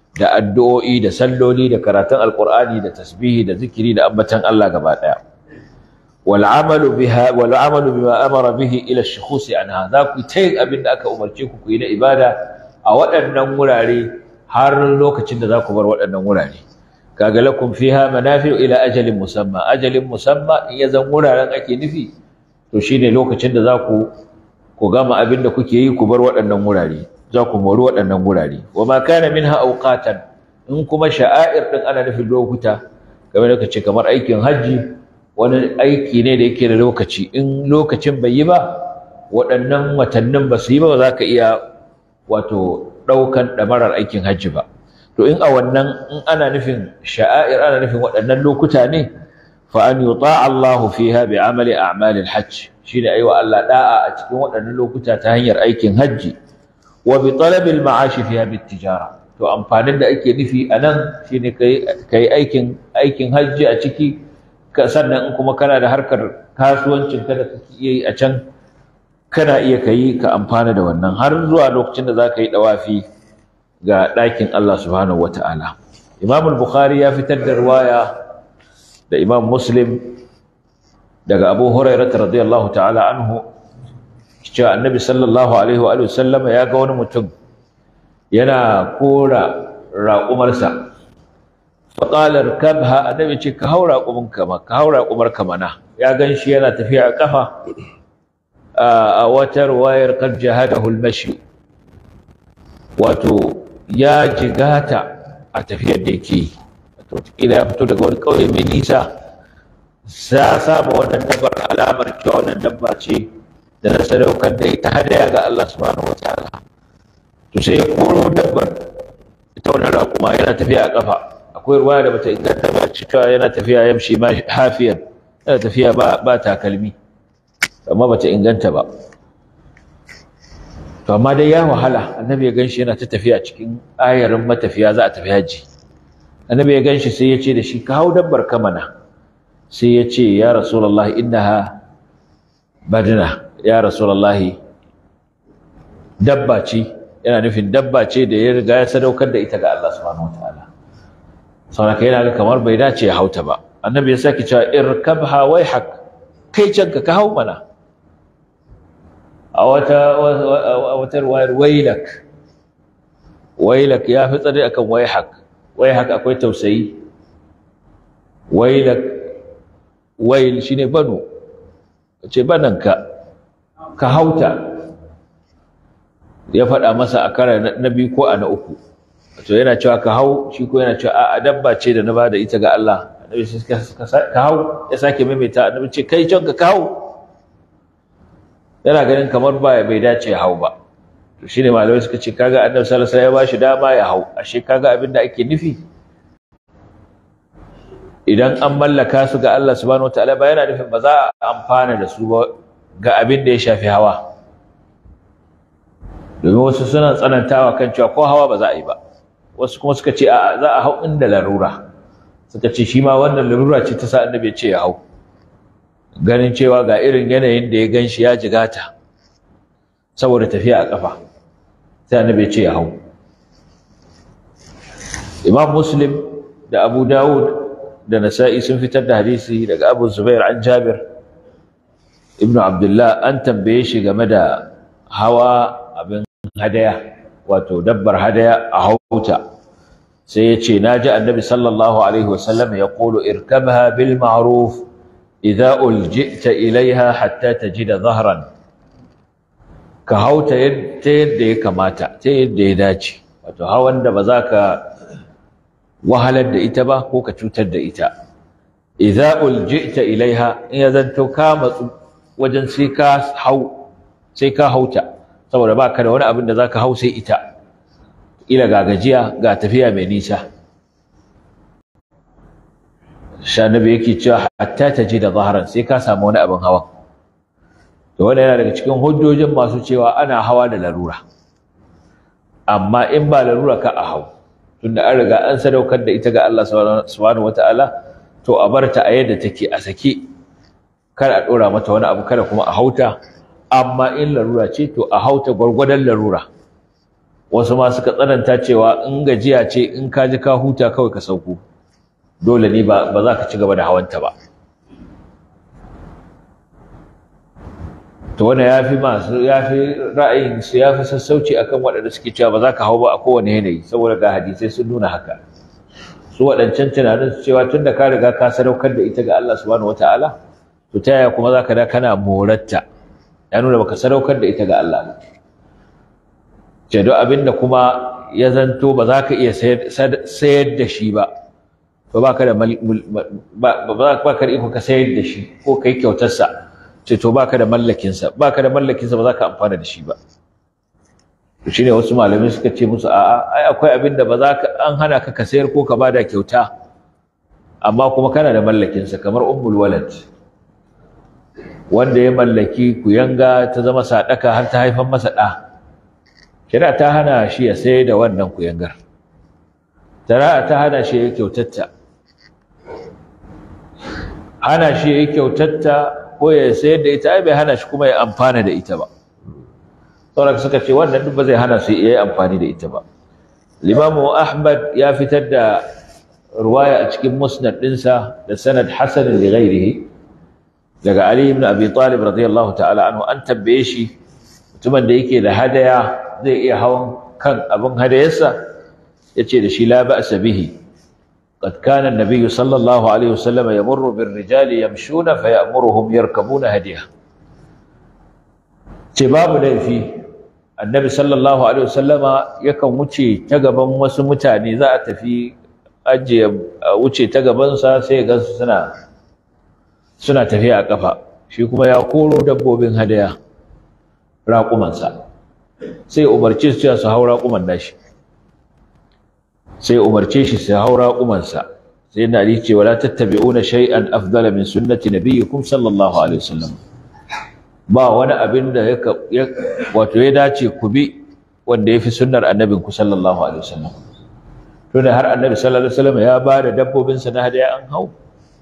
da addu'o'i da salloli da karatun alqur'ani da tasbihi da zikiri da ambatan Allah gaba daya wal amalu biha wal amalu bima amara bihi ila ash-shukhus anha za ku tayi abin da aka umarce ku ku yi na ibada a waɗannan wurare har lokacin da za ku bar waɗannan wurare kaga lakum fiha manafi'u ila ajalin musamma ajalin musamma in ya zan wuraren ake nufi to shine lokacin da za ku ku gama abin da kuke yi ku bar waɗannan wurare za ku mori waɗannan wurare wa ma kana minha awqatan in kuma sha'air din ana nufin lokuta kamar da kace kamar aikin hajji wani aiki ne da yake da lokaci in lokacin bai yi ba waɗannan watannin ba su yi ba za ka iya wato ɗaukan ɗamarar aikin hajji ba to in a wannan in ana nufin sha'air ana nufin waɗannan lokuta ne fa an yuta Allahu fiha bi amali a'malil hajj shine aiwa Allah da'a a cikin waɗannan lokuta ta hanyar aikin hajji wa bi talabil ma'ashi fiha bit tijara to amfanin da ake nufi anan shine kai kai aikin aikin hajji a ciki ka sannan in kuma kana da harkar kasuwancin ka da kake yi a can kana iya kai ka amfana da wannan har zuwa lokacin da zaka yi dawafi ga ɗakin Allah subhanahu wata'ala Imam al-Bukhari ya fitar da riwaya da Imam Muslim daga Abu Hurairah radiyallahu ta'ala anhu cewa Annabi sallallahu alaihi wa sallama ya ga wani mutum yana kora raƙumarsa faƙalar kabha annabi ce ka hau raƙumin kama ka hau raƙumar kamana ya gan shi yana tafiya a ƙafa a wata ruwayar kan jihadahu al-mashi wato ya jigata a tafiyar da yake yi wato ya fito daga wani ƙauye mai nisa sa saba wannan dabbar alamar cewa wannan dabba ce da na sadaukar da ita hadaya ga Allah subhanahu wa ta'ala to sai ya koro dabbar ita wannan raƙuma yana tafiya a ƙafa akwai ruwa da bata inganta ba cewa yana tafiya yamshi ma hafiyan yana tafiya ba ba takalmi amma bata inganta ba to amma dai ya wahala annabi ya ganshi yana ta tafiya cikin ayarin matafiya za a tafi haji annabi ya ganshi sai ya ce da shi ka hau dabbar kamana sai ya ce ya rasulullahi innaha badna ya rasulullahi dabba ce yana nufin dabba ce da ya riga ya sadaukar da ita ga Allah subhanahu wataala saboda yana ga kamar bai dace ya hauta ba annabi ya saki cewa irkabha waihak kai canka ka hau mana a wata wata ruwayar wailak wailak ya fi tsare akan waihak waihak akwai tausayi wailak wail shine banu ce bananka ka hauta ya faɗa masa a kara na biyu ko a na uku to yana cewa ka hau shi ko yana cewa a dabba ce da na bada ita ga Allah annabi sai ka hau ya sake maimaita annabi ce kai can ka hau yana ganin kamar ba bai dace ya hau ba to shine malamai suka ce kaga annabi sallallahu alaihi wasallam ya bashi dama ya hau ashe kaga abin da ake nufi idan an mallaka su ga Allah subhanahu wataala ba yana nufin ba za a amfana da su ba ga abin da ya shafi hawa domin wasu suna tsanantawa kan cewa ko hawa ba za a yi ba wasu kuma suka ce a za a hau inda larura suka ce shi ma wannan larura ce ta sa annabi ya ce ya hau ganin cewa ga irin yanayin da ya gan shi ya jigata saboda tafiya a ƙafa sai annabi ya ce ya hau imam muslim da abu dawud da nasa'i sun fitar da hadisi daga abu zubair an jabir ibn abdullah an tambaye shi game da hawa abin hadaya wato dabbar hadaya a hauta sai ya ce na ji annabi sallallahu alaihi wasallam ya ƙulu irkabha bil ma'ruf idza uljita ilaiha hatta tajida zahran ka hauta ta yadda ya kamata ta yadda ya dace wato hawan da ba za ka wahalar da ita ba ko ka cutar da ita idza uljita ilaiha in ya zanto ka matsu wajen sai ka hau sai ka hauta saboda ba ka da wani abin da za ka hau sai ita ila ga gajiya ga tafiya mai nisa shanabi yake cewa hatta ta ji da zaharan sai ka samu wani abin hawan to wanda yana daga cikin hujjojin masu cewa ana hawa da larura amma in ba larura ka a hau tunda an riga an sadaukar da ita ga Allah subhanahu wata'ala to a bar ta a yadda take a sake kar a dora mata wani abu kada kuma a hauta amma in larura ce to a hauta gwargwadon larura wasu ma suka tsananta cewa in gajiya ce in ka ji ka huta kawai ka sauko dole ne ba za ka ci gaba da hawanta ba to wannan ya fi masu ya fi ra'ayin su ya fi sassauci akan waɗanda suke cewa ba za ka hau ba a kowane yanayi saboda ga hadisai sun nuna haka su waɗancan tunanin su cewa tun da ka riga ka sadaukar da ita ga Allah subhanahu wataala to ta yaya kuma za ka da kana moratta ya nuna baka sadaukar da ita ga Allah ba ce duk abin da kuma ya zanto ba za ka iya sayar da shi ba ba ba ka da ba ka da iko ka sayar da shi ko kai kyautarsa ce to ba ka da mallakinsa ba ka da mallakinsa ba za ka amfana da shi ba shi ne wasu malamai suka ce musu a'a ai akwai abin da ba za ka an hana ka ka sayar ko ka bada kyauta amma kuma kana da mallakinsa kamar ummul walad wanda ya mallaki kuyanga ta zama sadaka har ta haifan masa ɗa shari'a ta hana shi ya sayar da wannan kuyangar shari'a ta hana shi ya kyautatta hana shi ya kyautatta ko ya sayar da ita ai bai hana shi kuma ya amfana da ita ba saboda suka ce wannan duk ba zai hana su yi amfani da ita ba limamu ahmad ya fitar da ruwaya a cikin musnad ɗinsa da sanad hasan li ghairihi daga ali ibn abi talib radiyallahu ta'ala anhu an tambaye shi mutumin da yake da hadaya zai iya hawan kan abin hadayarsa yace da shi la ba'sa bihi قد كان النبي صلى الله عليه وسلم يمر بالرجال يمشون فيأمرهم يركبون هديه ce babu laifi annabi sallallahu alaihi wasallama yakan wuce ta gaban wasu mutane za a tafi ajiye wuce ta gabansa sai ya gansu suna suna tafiya a kafa shi kuma ya koro dabbobin hadaya raƙumansa sai umarce su su hau raƙuman nashi sai umarce shi su hau raƙumansa sai na ali ce wala tattabi'una shay'an afdala min sunnati nabiyyikum sallallahu alaihi wasallam ba wani abin da ya wato ya dace ku bi wanda yafi sunnar annabin ku sallallahu alaihi wasallam to da har annabi sallallahu alaihi wasallam ya ba da dabbobin sa na hadaya an hau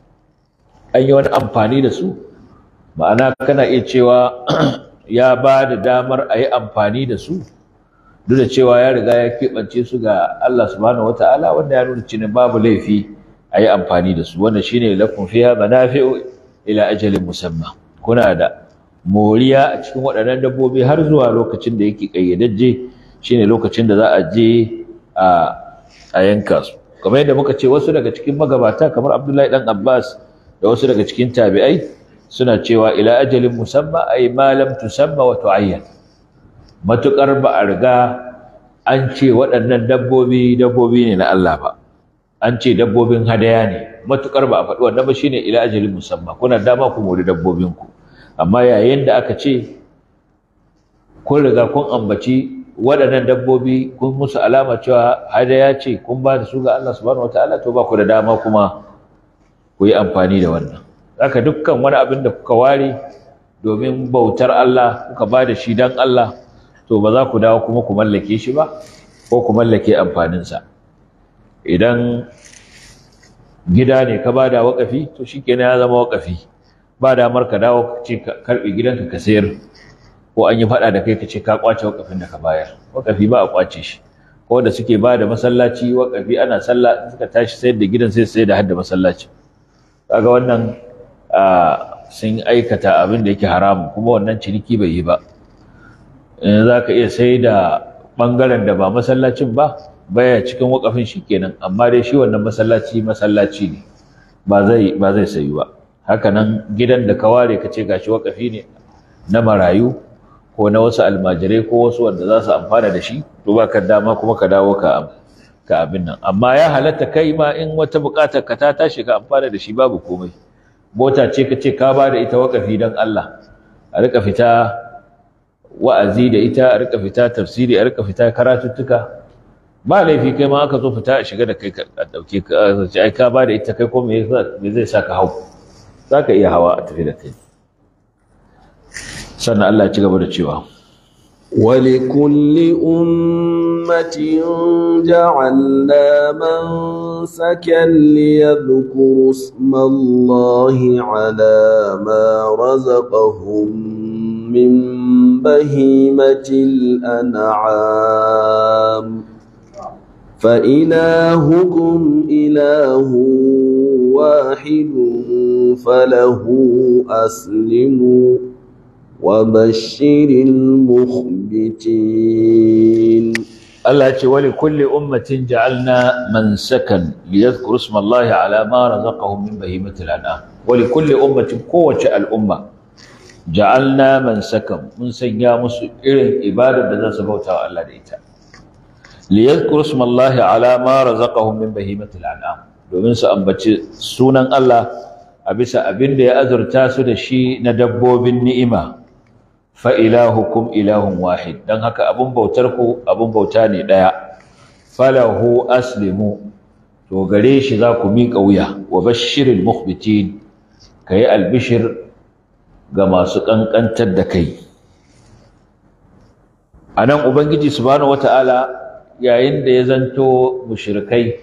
an yi wani amfani da su ma'ana kana iya cewa ya ba da damar a yi amfani da su duk da cewa ya riga ya keɓance su ga Allah subhanahu wataala wanda ya nuna cewa babu laifi a yi amfani da su wanda shine lakum fiha manafi'u ila ajalin musamma kuna da moriya a cikin waɗannan dabbobi har zuwa lokacin da yake ƙayyadajje shine lokacin da za a je a yanka su kamar yadda muka ce wasu daga cikin magabata kamar Abdullahi dan Abbas da wasu daga cikin tabi'ai suna cewa ila ajalin musamma ay ma lam tusamma wa tu'ayyan matukar ba a riga an ce waɗannan dabbobi dabbobi ne na Allah ba an ce dabbobin hadaya ne matukar ba a faɗi wannan ba shine ila ajalin musamma kuna dama ku mori dabbobinku amma yayin da aka ce kun riga kun ambaci waɗannan dabbobi kun musu alama cewa hadaya ce kun ba da su ga Allah subhanahu wataala to ba ku da dama kuma ku yi amfani da wannan haka dukkan wani abin da kuka ware domin bautar Allah kuka ba da shi don Allah to ba za ku dawo kuma ku mallake shi ba ko ku mallake amfaninsa idan gida ne ka ba da waƙafi to shi kenan ya zama waƙafi ba damar ka dawo ce ka karɓe gidanka ka sayar ko an yi faɗa da kai ka ce ka ƙwace waƙafin da ka bayar waƙafi ba a ƙwace shi ko da suke ba da masallaci waƙafi ana sallah suka tashi sayar da gidan sai sayar da hadda masallaci kaga wannan sun aikata abin da yake haramu kuma wannan ciniki bai yi ba in za ka iya sai da ɓangaren da ba masallacin ba baya cikin waƙafin shi kenan amma dai shi wannan masallaci masallaci ne ba zai ba zai sayu ba haka nan gidan da ka ware ka ce gashi waƙafi ne na marayu ko na wasu almajirai ko wasu wanda za su amfana da shi to ba ka dama kuma ka dawo ka ka abin nan amma ya halatta kai ma in wata buƙatar ka ta tashi ka amfana da shi babu komai mota ce ka ce ka ba da ita waƙafi don Allah a rika fita wa'azi da ita a rika fita tafsiri a rika fita karatuttuka ba laifi kai ma aka zo fita a shiga da kai a dauke ka ai ka ba da ita kai ko me zai sa ka hau za ka iya hawa a tafi da kai sannan Allah ya ci gaba da cewa ولكل أمة جعلنا منسكا ليذكروا اسم الله على ما رزقهم من بهيمة الأنعام فإلهكم إله واحد فله أسلموا وبشر المخبتين Allah ce wali kulli ummatin ja'alna mansakan liyadhkuru isma Allah ala ma razaqahum min bahimatil an'am wali kulli ummatin kowace al'umma ja'alna mansakan mun sanya musu irin ibadar da za su bauta wa Allah da ita liyadhkuru isma Allah ala ma razaqahum min bahimatil an'am domin su ambaci sunan Allah a bisa abin da ya azurta su da shi na dabbobin ni'ima fa ilahukum ilahun wahid dan haka abun bautar ku abun bauta ne daya falahu aslimu to gare shi za ku miƙa wuya wa bashiril mukhbitin kai albishir ga masu kankantar da kai anan ubangiji subhanahu wataala yayin da ya zanto mushrikai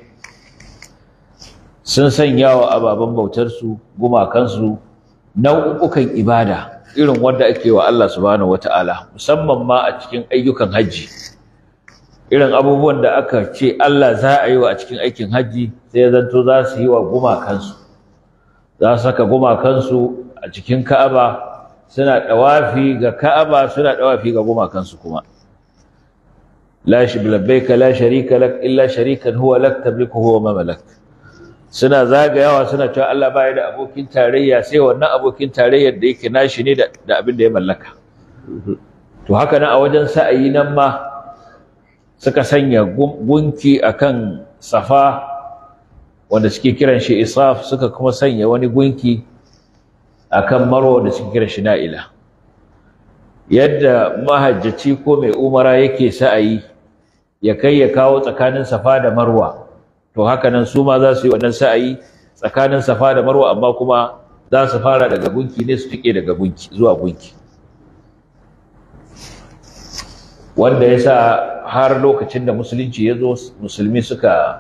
sun sanya wa ababen bautarsu gumakansu nau'ukan ibada irin wanda ake wa Allah subhanahu wata'ala musamman ma a cikin ayyukan haji irin abubuwan da aka ce Allah za a yi wa a cikin aikin haji sai ya zanto za su yi wa gumakansu za su saka gumakansu a cikin Ka'aba suna dawafi ga Ka'aba suna dawafi ga gumakansu kuma la shi labbaika la sharika lak illa sharikan huwa lak tamliku huwa ma malak suna zagayawa suna cewa Allah baya da abokin tarayya sai wannan abokin tarayyar da yake nashi ne da abin da ya mallaka to haka nan a wajen sa'ayi nan ma suka sanya gunki akan safa wanda suke kiran shi isaf suka kuma sanya wani gunki akan marwa da suke kiran shi na'ila yadda mahajjaci ko mai umara yake sa'ayi ya kai ya kawo tsakanin safa da marwa to haka nan su ma za su yi wannan sa'ayi tsakanin safa da marwa amma kuma za su fara daga gunki ne su tike daga gunki zuwa gunki wanda ya sa har lokacin da musulunci ya zo musulmi suka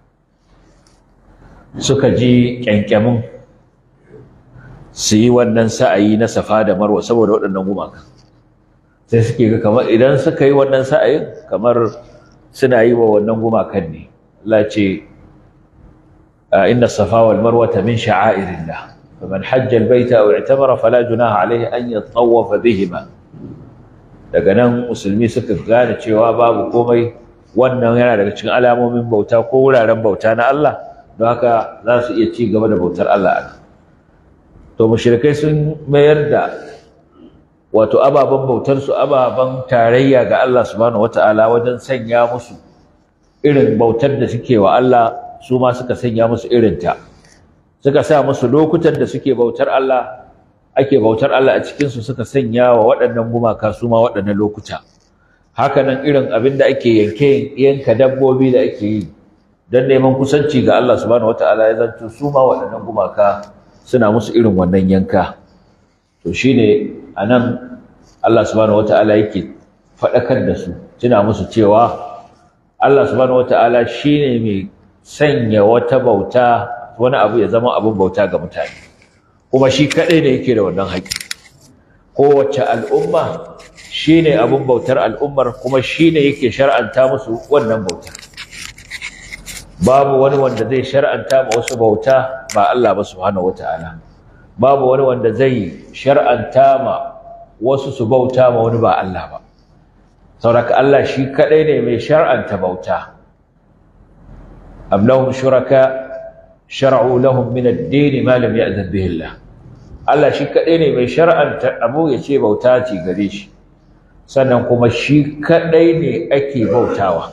suka ji kyankyamin su yi wannan sa'ayi na safa da marwa saboda waɗannan gumaka sai suke ga kamar idan suka yi wannan sa'ayin kamar suna yi wa wannan gumakan ne Allah ce inna safa wal marwata min sha'airillah faman hajja al baita aw i'tamara fala junaha alayhi an yatawafa bihima daga nan musulmi suka gane cewa babu komai wannan yana daga cikin alamomin bauta ko wuraren bauta na Allah don haka za su iya ci gaba da bautar Allah a to mushrikai sun mayar da wato ababen bautar su ababen tarayya ga Allah subhanahu wataala wajen sanya musu irin bautar da suke wa Allah su ma suka sanya musu irinta suka sa musu lokutan da suke bautar Allah ake bautar Allah a cikinsu suka sanya wa waɗannan gumaka su ma waɗannan lokuta haka nan irin abin da ake yanke yanka dabbobi da ake yi don neman kusanci ga Allah subhanahu wataala ya zanto su ma waɗannan gumaka suna musu irin wannan yanka to shine anan Allah subhanahu wataala yake faɗakar da su tuna musu cewa Allah subhanahu wata'ala shine mai sanya wata bauta wani abu ya zama abin bauta ga mutane kuma shi kadai ne yake da wannan haƙi kowace al'umma shine abin bautar al'ummar kuma shine yake shar'anta musu wannan bautar babu wani wanda zai shar'anta ma wasu bauta ba Allah ba subhanahu wata'ala babu wani wanda zai shar'anta ma wasu su bauta ma wani ba Allah ba sauraka Allah shi kadai ne mai shar'anta bauta am lahum shuraka shar'u lahum min ad-din ma lam ya'zan bihi Allah Allah shi kadai ne mai shar'anta abu ya ce bauta ce gare shi sannan kuma shi kadai ne ake bautawa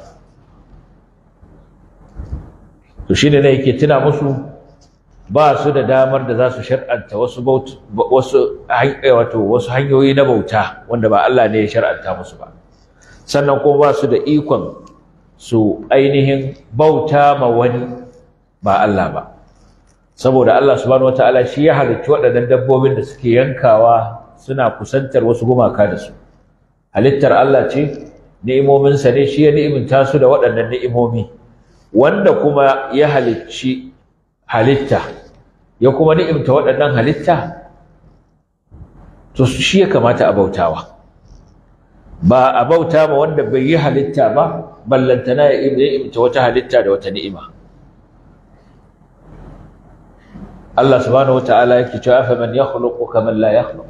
to shine ne yake tuna musu ba su da damar da za su shar'anta wasu wasu wato wasu hanyoyi na bauta wanda ba Allah ne ya shar'anta musu ba sannan kuma ba su da ikon su ainihin bauta ma wani ba Allah ba saboda Allah subhanahu wataala shi ya halicci waɗannan dabbobin da suke yankawa suna kusantar wasu gumaka da su halittar Allah ce ni'imominsa ne shi ya ni'iminta su da waɗannan ni'imomi wanda kuma ya halicci halitta ya kuma ni'imta waɗannan halitta to shi ya kamata a bautawa ba a bauta ma wanda bai yi halitta ba ballantana ya imta wata halitta da wata ni'ima Allah subhanahu wata'ala yake cewa fa man yakhluqu kaman la yakhluq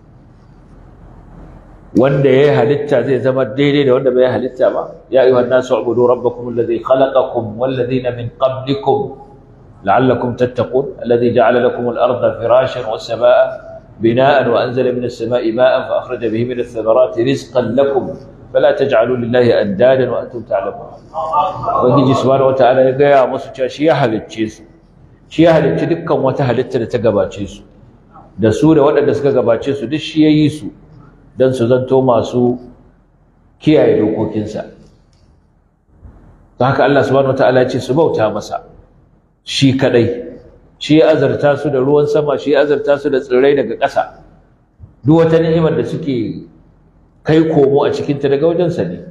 wanda yayi halitta zai zama daidai da wanda bai halitta ba ya ayyuhan nasu ubudu rabbakum alladhi khalaqakum wal ladina min qablikum la'allakum tattaqun alladhi ja'ala lakum al-ardha firashan was samaa'a بناء وأنزل من السماء ماء فأخرج به من الثمرات رزقا لكم فلا تجعلوا لله أندادا وأنتم تعلمون وجي سبحانه وتعالى يا musu cewa shi ya halicce su shi ya halicci dukkan wata halitta da ta gabace su da su da waɗanda suka gabace su duk shi ya yi su don su zanto masu kiyaye dokokinsa ta haka Allah subhanahu wataala ya ce su bauta masa shi kadai shi ya azarta su da ruwan sama shi ya azarta su da tsirrai daga ƙasa duk wata ni'imar da suke kai komo a cikinta daga wajensa ne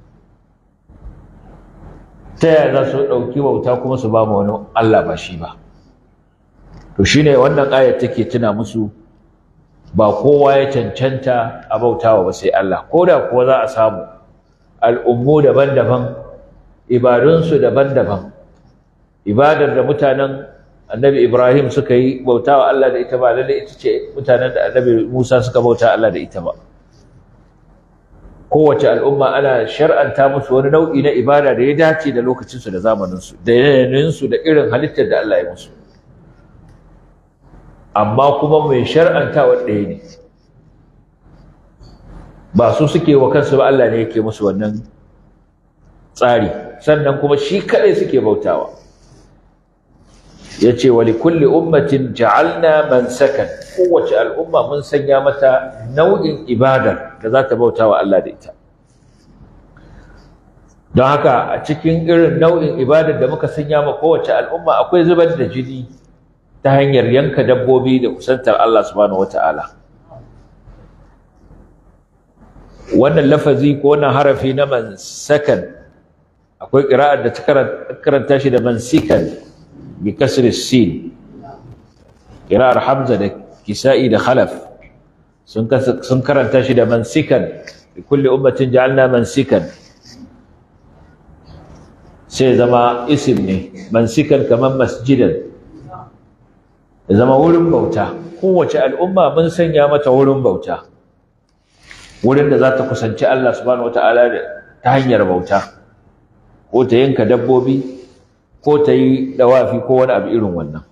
ta yaya za su ɗauki bauta kuma su ba mu wani Allah ba shi ba to shine wannan ayar take tuna musu ba kowa ya cancanta a bautawa ba sai Allah ko da kuwa za a samu al'ummu daban-daban ibadunsu daban-daban ibadar da mutanen annabi Ibrahim suka yi bauta wa Allah da ita ba lalle ita ce mutanen da annabi Musa suka bauta Allah da ita ba kowace al'umma ana shar'anta musu wani nau'i na ibada da ya dace da lokacinsu da zamaninsu da yanayinsu da irin halittar da Allah ya musu amma kuma mai shar'antawa ɗaya ne ba su suke wa kansu ba Allah ne yake musu wannan tsari sannan kuma shi kaɗai suke bautawa yace wa likulli ummatin ja'alna mansakan kowace al'umma mun sanya mata nau'in ibadar da za ta bauta wa Allah da ita don haka a cikin irin nau'in ibadar da muka sanya ma kowace al'umma akwai zubar da jini ta hanyar yanka dabbobi da kusantar Allah subhanahu wata'ala wannan lafazi ko wannan harafi na mansakan akwai ƙira'ar da ta karanta shi da mansikan بكسر السين قراءة حمزة ده كسائي ده خلف سنكر تشد منسكا لكل أمة جعلنا منسكا سيزما اسمني منسكا كمان مسجدا زما ولن بوتا قوة الأمة من سنيامة ولن بوتا ولن ذات كسنش الله سبحانه وتعالى تهنير بوتا وتينك دبوبي ko ta yi dawafi ko wani abu irin wannan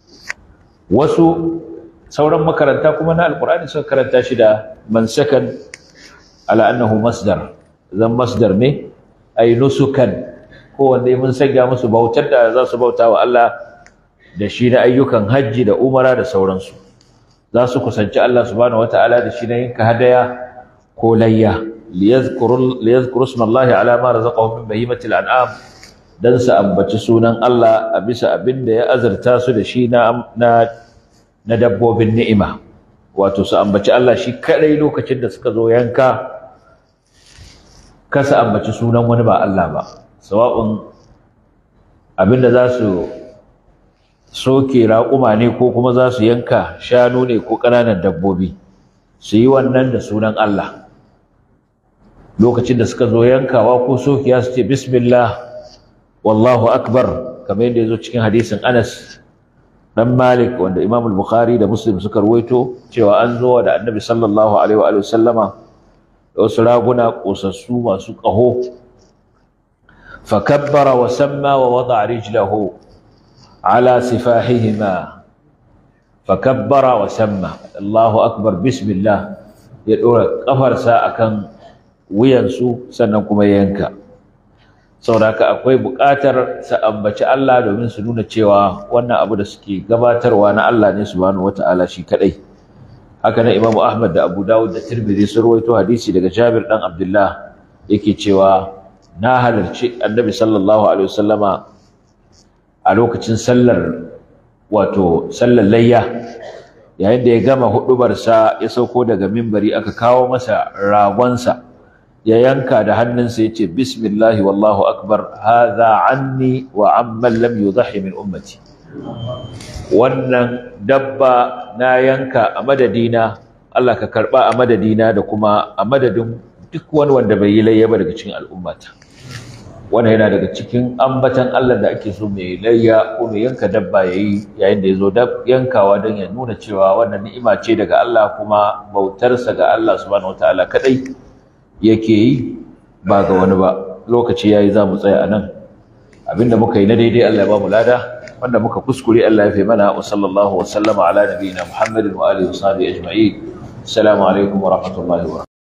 wasu sauran makaranta kuma na alkur'ani suka karanta shi da mansakan ala annahu masdar zan masdar ne ay nusukan ko wanda mun sanya musu bautar da za su bauta wa Allah da shi na ayyukan hajji da umara da sauransu za su kusanci Allah subhanahu wataala da shi na yinka hadaya ko layya liyadhkuru liyadhkuru ismallahi ala ma razaqahum min bahimatil an'am dan su ambaci sunan Allah a bisa abin da ya azurta su da shi na na dabbobin ni'ima wato su ambaci Allah shi kadai lokacin da suka zo yanka kasa ambaci sunan wani ba Allah ba sawa'un abin da za su soke raƙuma ne ko kuma za su yanka shanu ne ko ƙananan dabbobi su yi wannan da sunan Allah lokacin da suka zo yankawa ko sokiya su ce bismillah wallahu akbar kamar yadda ya zo cikin hadisin Anas dan Malik wanda Imam al-Bukhari da Muslim suka ruwaito cewa an zo da Annabi sallallahu alaihi wa sallama da wasu raguna kosassu masu ƙaho fakabbara wa samma wa wada rijlahu ala sifahihima fakabbara wa samma Allahu akbar bismillah ya dora kafarsa akan wuyansu sannan kuma yanka saboda akwai buƙatar su ambaci Allah domin su nuna cewa wannan abu da suke gabatarwa na Allah ne subhanahu wata'ala shi kadai haka nan Imam Ahmad da Abu Dawud da Tirmidhi sun rawaito hadisi daga Jabir dan Abdullah yake cewa na halarci Annabi sallallahu alaihi wasallama a lokacin sallar wato sallar layya yayin da ya gama hudubarsa ya sauko daga mimbari aka kawo masa ragonsa ya yanka da hannunsa ya ce bismillahi wallahu akbar hadha anni wa amman lam yudhi min ummati wannan dabba na yanka a madadina Allah ka karba a madadina da kuma a madadin duk wani wanda bai yi layya ba daga cikin al'ummata wannan yana daga cikin ambatan Allah da ake so mai layya ko mai yanka dabba yayi yayin da yazo dab yankawa don ya nuna cewa wannan ni'ima ce daga Allah kuma bautarsa ga Allah subhanahu wataala kadai yake yi ba ga wani ba lokaci yayi za mu tsaya anan abinda muka yi na daidai Allah ya ba mu lada wanda muka kuskure Allah ya fi mana wa sallallahu wa sallama ala nabiyina Muhammadin wa alihi wa sahbihi ajma'in assalamu alaikum wa rahmatullahi wa